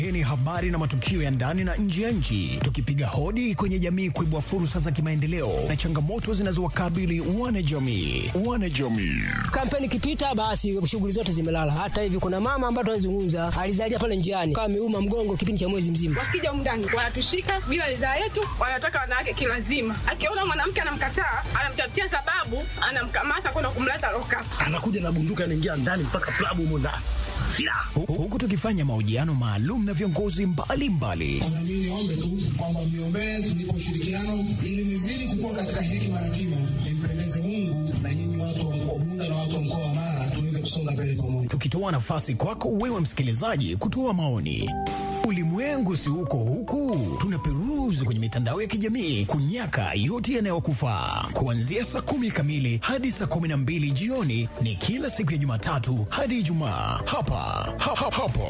Hii ni habari na matukio ya ndani na nje ya nchi, tukipiga hodi kwenye jamii kuibua fursa za kimaendeleo na changamoto zinazowakabili wanajamii. Wanajamii Kampeni ikipita, basi shughuli zote zimelala. Hata hivi kuna mama ambaye tunazungumza alizalia pale njiani, kama ameuma mgongo kipindi cha mwezi mzima. Wakija humu ndani wanatushika bila ridhaa yetu, wanataka wanawake kilazima. Akiona mwanamke anamkataa, anamtafutia sababu, anamkamata kwenda kumleta loka. anakuja na bunduki anaingia ndani mpaka klabu humo ndani silaha Hu- huku tukifanya mahojiano maalum na viongozi mbalimbali Na mimi niombe tu kwamba mniombee tunipe ushirikiano ili nizidi kukua katika hekima na kima, nimpendeze Mungu na nyinyi watu wa mkoa Bunda na watu wa mkoa wa Mara tuweze kusonga mbele pamoja. tukitoa nafasi kwako wewe msikilizaji kutoa maoni. Ulimwengu si uko huku, tunaperuzi kwenye mitandao ya kijamii kunyaka yote yanayokufaa. Kuanzia saa kumi kamili hadi saa kumi na mbili jioni ni kila siku ya Jumatatu hadi Ijumaa hapa ha, ha, hapo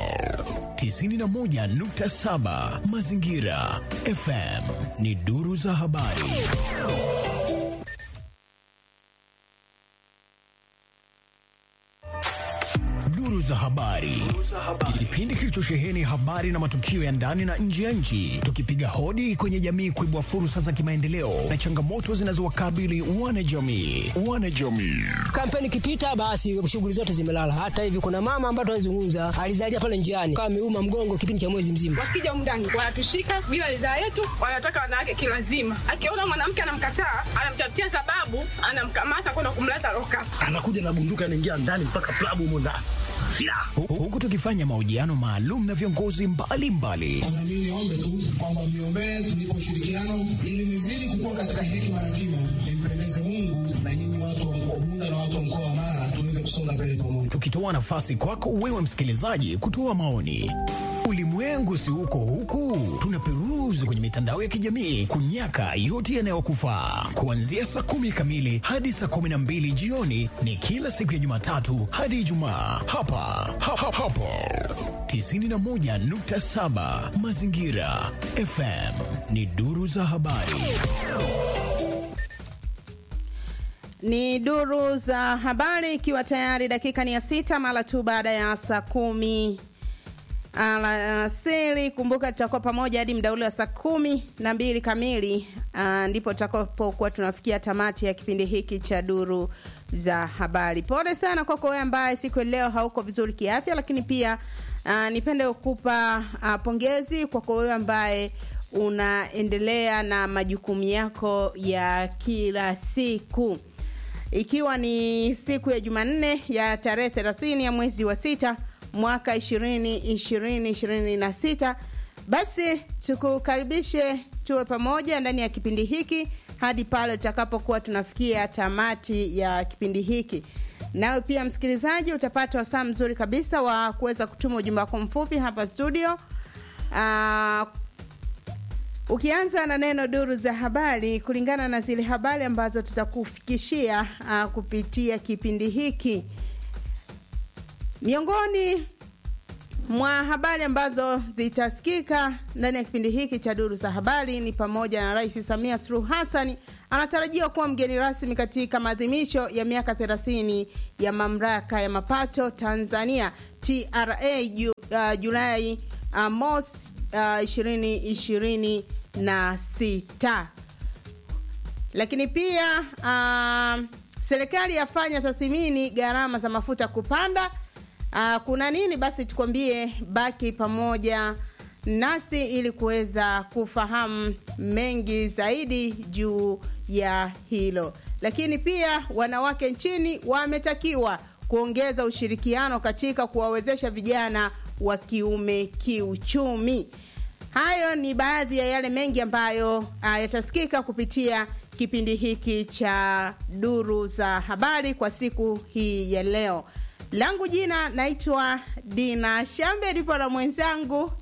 91.7 Mazingira FM ni duru za habari. Duru za habari, kipindi kilichosheheni habari na matukio ya ndani na nje ya nchi, tukipiga hodi kwenye jamii kuibua fursa za kimaendeleo na changamoto zinazowakabili wanajamii. Wanajamii Kampeni ikipita, basi shughuli zote zimelala. Hata hivi kuna mama ambaye tunazungumza alizalia pale njiani, kama ameuma mgongo kipindi cha mwezi mzima. Wakija humu ndani wanatushika bila ridhaa yetu, wanataka wanawake kilazima. Akiona mwanamke anamkataa, anamtafutia sababu, anamkamata kwenda kumleta loka. anakuja na bunduki anaingia ndani mpaka klabu humo ndani silaha Hu- huku tukifanya mahojiano maalum na viongozi mbalimbali Na mimi niombe tu kwamba mniombee tunipe ushirikiano ili nizidi kukua katika hekima na kima, nimpendeze Mungu na nyinyi watu wa mkoa Bunda na watu wa mkoa wa Mara tuweze kusonga mbele pamoja. tukitoa nafasi kwako wewe msikilizaji kutoa maoni. Ulimwengu si uko huku, tunaperuzi kwenye mitandao ya kijamii kunyaka yote yanayokufaa. Kuanzia saa kumi kamili hadi saa kumi na mbili jioni ni kila siku ya Jumatatu hadi Ijumaa hapa ha, ha, hapo 91.7 Mazingira FM ni duru za habari. Ni duru za habari, ikiwa tayari dakika ni ya sita mara tu baada ya saa kumi alasiri. Kumbuka tutakuwa pamoja hadi muda ule wa saa kumi na mbili kamili, ah, ndipo tutakapokuwa tunafikia tamati ya kipindi hiki cha duru za habari. Pole sana kwako wewe ambaye siku ya leo hauko vizuri kiafya, lakini pia ah, nipende kukupa ah, pongezi kwako wewe ambaye unaendelea na majukumu yako ya kila siku ikiwa ni siku ya Jumanne ya tarehe 30 ya mwezi wa sita mwaka 2020 basi tukukaribishe tuwe pamoja ndani ya kipindi hiki hadi pale tutakapokuwa tunafikia tamati ya kipindi hiki. Nawe pia msikilizaji, utapata wasaa mzuri kabisa wa kuweza kutuma ujumbe wako mfupi hapa studio Ah, ukianza na neno duru za habari kulingana na zile habari ambazo tutakufikishia uh, kupitia kipindi hiki miongoni mwa habari ambazo zitasikika ndani ya kipindi hiki cha duru za habari ni pamoja na rais samia suluhu hassan anatarajiwa kuwa mgeni rasmi katika maadhimisho ya miaka 30 ya mamlaka ya mapato tanzania tra ju, uh, julai uh, mos uh, 2026 lakini pia uh, serikali yafanya tathmini gharama za mafuta kupanda uh, kuna nini basi tukwambie baki pamoja nasi ili kuweza kufahamu mengi zaidi juu ya hilo lakini pia wanawake nchini wametakiwa kuongeza ushirikiano katika kuwawezesha vijana wa kiume kiuchumi hayo ni baadhi ya yale mengi ambayo uh, yatasikika kupitia kipindi hiki cha duru za habari kwa siku hii ya leo langu jina naitwa dina shambe lipo na mwenzangu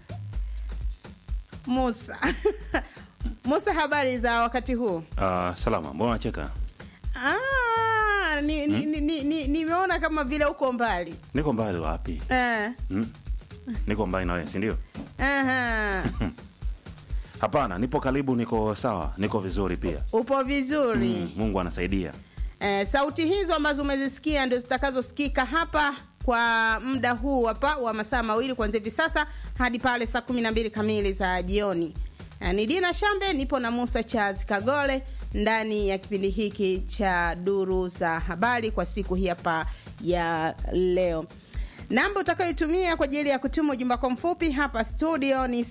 musa musa habari za wakati huu Uh, salama, mbona unacheka? Ah, ni, ni, ni, ni, ni, nimeona kama vile uko mbali Niko mbali wapi? eh, Hmm? Niko mbali na wewe, si ndio? aha. Hapana, nipo karibu, niko sawa, niko vizuri pia. upo vizuri Mm, Mungu anasaidia. Eh, sauti hizo ambazo umezisikia ndio zitakazosikika hapa kwa muda huu hapa wa masaa mawili kuanzia hivi sasa hadi pale saa kumi na mbili kamili za jioni. Na ni Dina Shambe, nipo na Musa Charles Kagole ndani ya kipindi hiki cha duru za habari kwa siku hii hapa ya leo. Namba utakayoitumia kwa ajili ya kutuma ujumbe wako mfupi hapa studio ni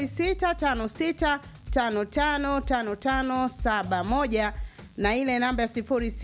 0656555571 na ile namba ya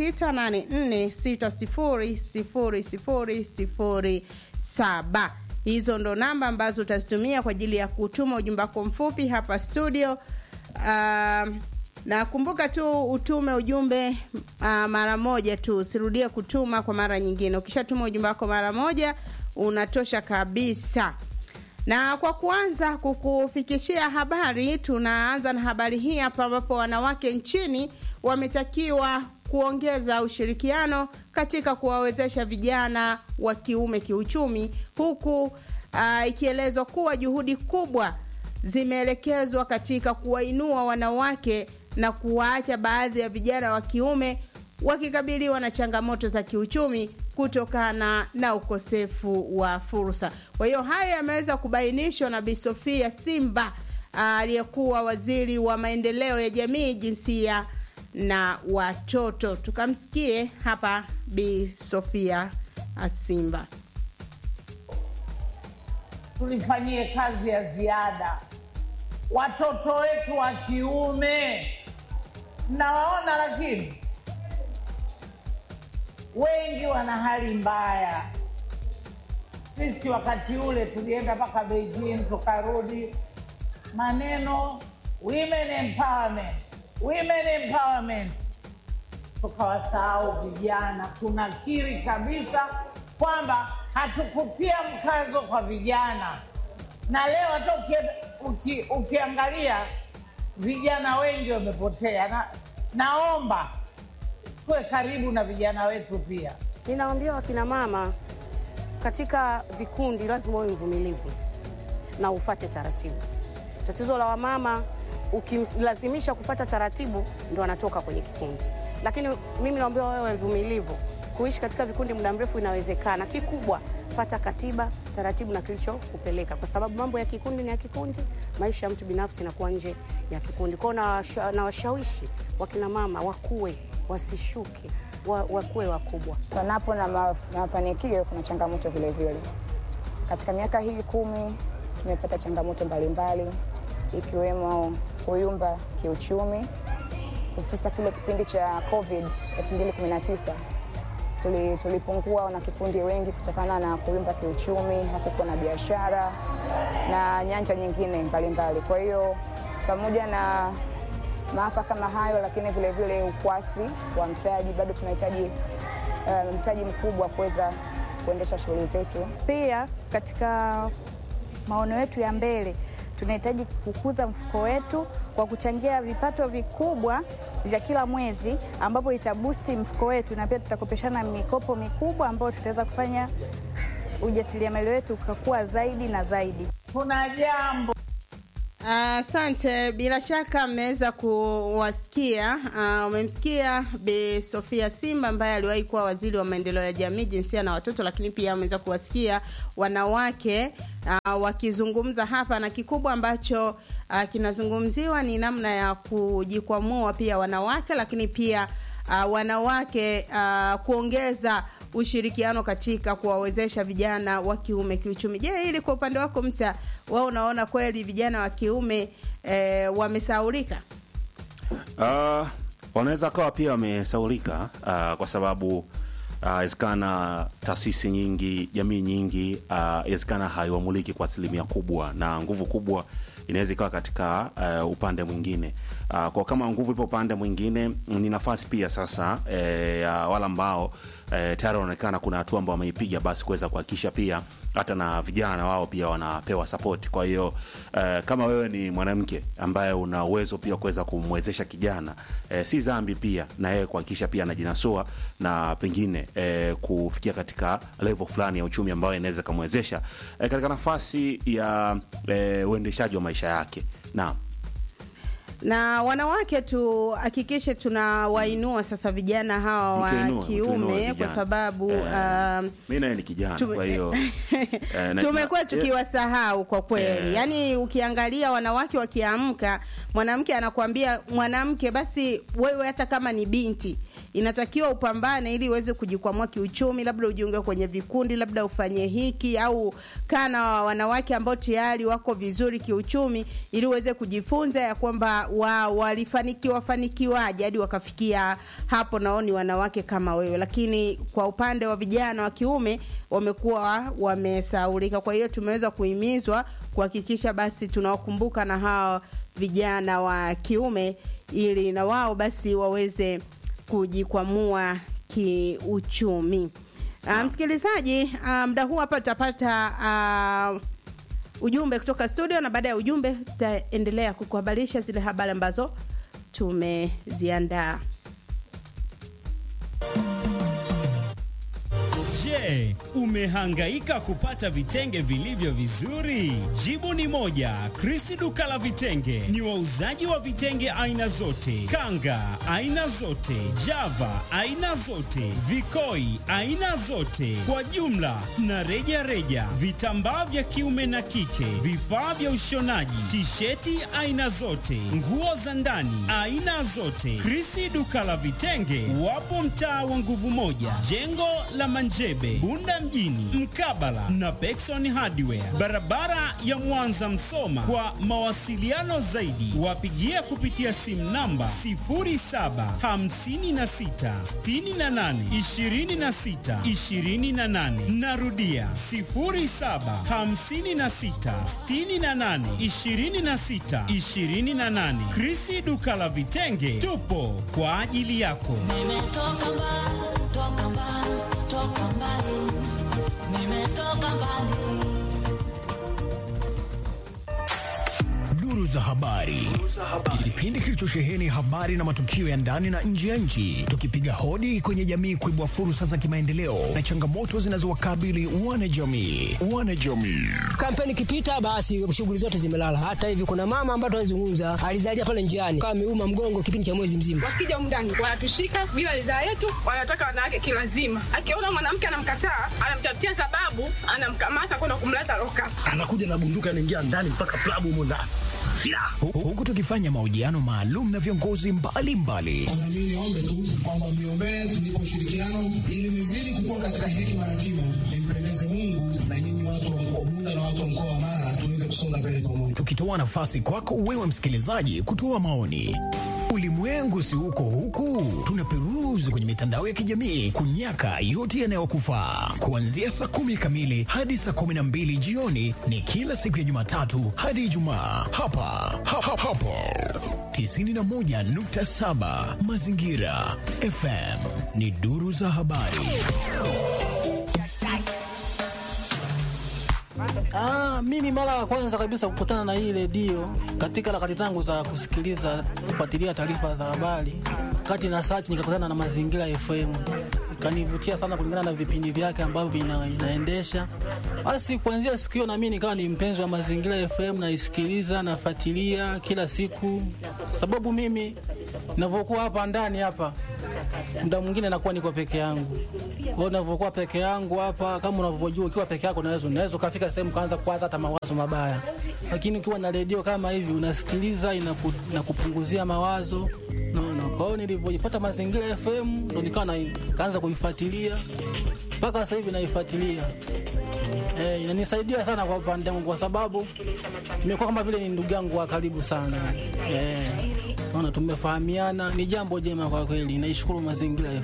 0684600007. Hizo ndo namba ambazo utazitumia kwa ajili ya kutuma ujumbe wako mfupi hapa studio. Um, na kumbuka tu utume ujumbe uh, mara moja tu, usirudie kutuma kwa mara nyingine. Ukishatuma ujumbe wako mara moja unatosha kabisa. Na kwa kuanza kukufikishia habari, tunaanza na habari hii hapa, ambapo wanawake nchini wametakiwa kuongeza ushirikiano katika kuwawezesha vijana wa kiume kiuchumi, huku uh, ikielezwa kuwa juhudi kubwa zimeelekezwa katika kuwainua wanawake na kuwaacha baadhi ya vijana wa kiume wakikabiliwa na changamoto za kiuchumi kutokana na ukosefu wa fursa. Kwa hiyo hayo yameweza kubainishwa na Bi Sofia Simba aliyekuwa waziri wa maendeleo ya jamii, jinsia na watoto. Tukamsikie hapa Bi Sofia Simba. Tulifanyie kazi ya ziada watoto wetu wa kiume, mnawaona, lakini wengi wana hali mbaya. Sisi wakati ule tulienda mpaka Beijing tukarudi, maneno women empowerment, women empowerment, tukawasahau vijana. Tunakiri kabisa kwamba hatukutia mkazo kwa vijana, na leo hata uki, uki, ukiangalia vijana wengi wamepotea, na naomba tuwe karibu na vijana wetu pia. Ninawaambia wakina mama katika vikundi, lazima uwe mvumilivu na ufate taratibu. Tatizo la wamama, ukimlazimisha kufata taratibu, ndo anatoka kwenye kikundi. Lakini mimi naambia wewe mvumilivu, kuishi katika vikundi muda mrefu inawezekana. Kikubwa fata katiba, taratibu na kilichokupeleka, kwa sababu mambo ya kikundi ni ya kikundi, maisha ya mtu binafsi inakuwa nje ya kikundi. Kwao nawashawishi wakina mama wakuwe wasishuke wa, wakuwe wakubwa. Panapo na, ma, na mafanikio kuna changamoto vile vile. Katika miaka hii kumi tumepata changamoto mbalimbali ikiwemo kuyumba kiuchumi, hususa kile kipindi cha COVID 2019 tuli, tulipungua na kikundi wengi kutokana na kuyumba kiuchumi, hakukuwa na biashara na nyanja nyingine mbalimbali mbali. Kwa hiyo pamoja na maafa kama hayo, lakini vile vile ukwasi wa mtaji, bado tunahitaji uh, mtaji mkubwa kuweza kuendesha shughuli zetu. Pia katika maono yetu ya mbele tunahitaji kukuza mfuko wetu kwa kuchangia vipato vikubwa vya kila mwezi, ambapo itabusti mfuko wetu, na pia tutakopeshana mikopo mikubwa ambayo tutaweza kufanya ujasiriamali wetu ukakua zaidi na zaidi. Kuna jambo Asante. Uh, bila shaka mmeweza kuwasikia. Uh, umemsikia Bi Sofia Simba ambaye aliwahi kuwa waziri wa maendeleo ya jamii, jinsia na watoto, lakini pia umeweza kuwasikia wanawake uh, wakizungumza hapa, na kikubwa ambacho uh, kinazungumziwa ni namna ya kujikwamua pia wanawake, lakini pia uh, wanawake uh, kuongeza ushirikiano katika kuwawezesha vijana wa kiume kiuchumi. Je, hili kwa upande wako Msa, wao unaona kweli vijana wa kiume e, wamesaulika? Uh, wanaweza kawa pia wamesaulika uh, kwa sababu inawezekana uh, taasisi nyingi, jamii nyingi inawezekana uh, haiwamuliki kwa asilimia kubwa, na nguvu kubwa inaweza ikawa katika uh, upande mwingine uh, kwa kama nguvu ipo upande mwingine, ni nafasi pia sasa eh, ya wale ambao eh, tayari wanaonekana kuna hatua ambao wameipiga, basi kuweza kuhakikisha pia hata na vijana wao pia wanapewa support. Kwa hiyo eh, kama wewe ni mwanamke ambaye una uwezo pia kuweza kumwezesha kijana eh, si dhambi pia na yeye kuhakikisha pia anajinasua na pengine eh, kufikia katika level fulani ya uchumi ambayo inaweza kumwezesha eh, katika nafasi ya eh, uendeshaji wa maisha yake. Naam. na wanawake tuhakikishe tunawainua sasa vijana hawa wa Mtuinue, mtuinue kiume vijana. kwa sababu Eh. um, mi naye ni kijana Tume- kwa hiyo eh, na- tumekuwa na- tukiwasahau kwa kweli Eh. yaani ukiangalia wanawake wakiamka mwanamke anakuambia mwanamke basi wewe hata kama ni binti inatakiwa upambane ili uweze kujikwamua kiuchumi labda ujiunge kwenye vikundi labda ufanye hiki au kaa na wanawake ambao tayari wako vizuri kiuchumi ili uweze kujifunza ya kwamba wa, walifanikiwa fanikiwaje hadi wakafikia hapo nao ni wanawake kama wewe lakini kwa upande wa vijana wa kiume wamekuwa wamesaulika kwa hiyo tumeweza kuhimizwa kuhakikisha basi tunawakumbuka na hawa vijana wa kiume ili na wao basi waweze kujikwamua kiuchumi uh, msikilizaji uh, muda huu hapa tutapata uh, ujumbe kutoka studio na baada ya ujumbe tutaendelea kukuhabarisha zile habari ambazo tumeziandaa Je, umehangaika kupata vitenge vilivyo vizuri? Jibu ni moja. Krisi duka la vitenge ni wauzaji wa vitenge aina zote, kanga aina zote, java aina zote, vikoi aina zote, kwa jumla na reja reja, vitambaa vya kiume na kike, vifaa vya ushonaji, tisheti aina zote, nguo za ndani aina zote. Krisi duka la vitenge wapo mtaa wa nguvu moja, jengo la Manjebe, Bunda mjini, mkabala na Pekson Hardware, barabara ya Mwanza Msoma. Kwa mawasiliano zaidi, wapigie kupitia simu namba 0756682628. Narudia 0756682628. Krisi duka la vitenge, tupo kwa ajili yako. Nimetoka mbali, toka mbali, toka mbali. Nimetoka mbali. Duru za habari, kipindi kilichosheheni habari na matukio ya ndani na nje ya nchi, tukipiga hodi kwenye jamii kuibua fursa za kimaendeleo na changamoto zinazowakabili wanajamii. Wanajamii kampeni ikipita basi shughuli zote zimelala hata hivi kuna mama ambaye tunazungumza alizalia pale njiani kama ameuma mgongo kipindi cha mwezi mzima wakija umndani wanatushika bila ridhaa yetu wanataka wanawake kilazima akiona mwanamke anamkataa anamtafutia sababu anamkamata kwenda kumleta loka anakuja na bunduki anaingia ndani mpaka klabu humo ndani silaha Hu- huku tukifanya mahojiano maalum na viongozi mbalimbali Na mimi niombe tu kwamba mniombee tunipe ushirikiano ili nizidi kukua katika hekima na kimo, nimpendeze Mungu na nyinyi watu wa mkoa Bunda na watu wa mkoa wa Mara tuweze kusonga mbele pamoja. tukitoa nafasi kwako wewe msikilizaji kutoa maoni. Ulimwengu si uko huku, tunaperuzi kwenye mitandao ya kijamii kunyaka yote yanayokufaa. Kuanzia saa kumi kamili hadi saa kumi na mbili jioni ni kila siku ya Jumatatu hadi Ijumaa hapa ha, ha, hapo 91.7 Mazingira FM ni duru za habari. Ah, mimi mara ya kwanza kabisa kukutana na hii redio katika harakati zangu za kusikiliza kufuatilia taarifa za habari, kati na search nikakutana na Mazingira FM, ikanivutia sana kulingana na vipindi vyake ambavyo ina, inaendesha. Basi kuanzia siku hiyo na mimi nikawa ni mpenzi wa Mazingira FM, naisikiliza nafuatilia kila siku, sababu mimi ninavyokuwa hapa ndani hapa muda mwingine nakuwa niko peke yangu. Kwa hiyo ninavyokuwa peke yangu hapa, kama unavyojua, ukiwa peke yako unaweza unaweza ukafika sehemu kaanza kuwaza hata mawazo mabaya, lakini ukiwa na redio kama hivi unasikiliza, inaku, inakupunguzia mawazo naona. Kwa hiyo nilivyojipata Mazingira FM ndo nikawa na- kaanza kuifuatilia mpaka sasa hivi naifuatilia. Eh, inanisaidia sana kwa upande wangu kwa sababu nimekuwa kama vile ni ndugu yangu wa karibu sana. Eh, naona tumefahamiana, ni jambo jema kwa kweli. Naishukuru mazingira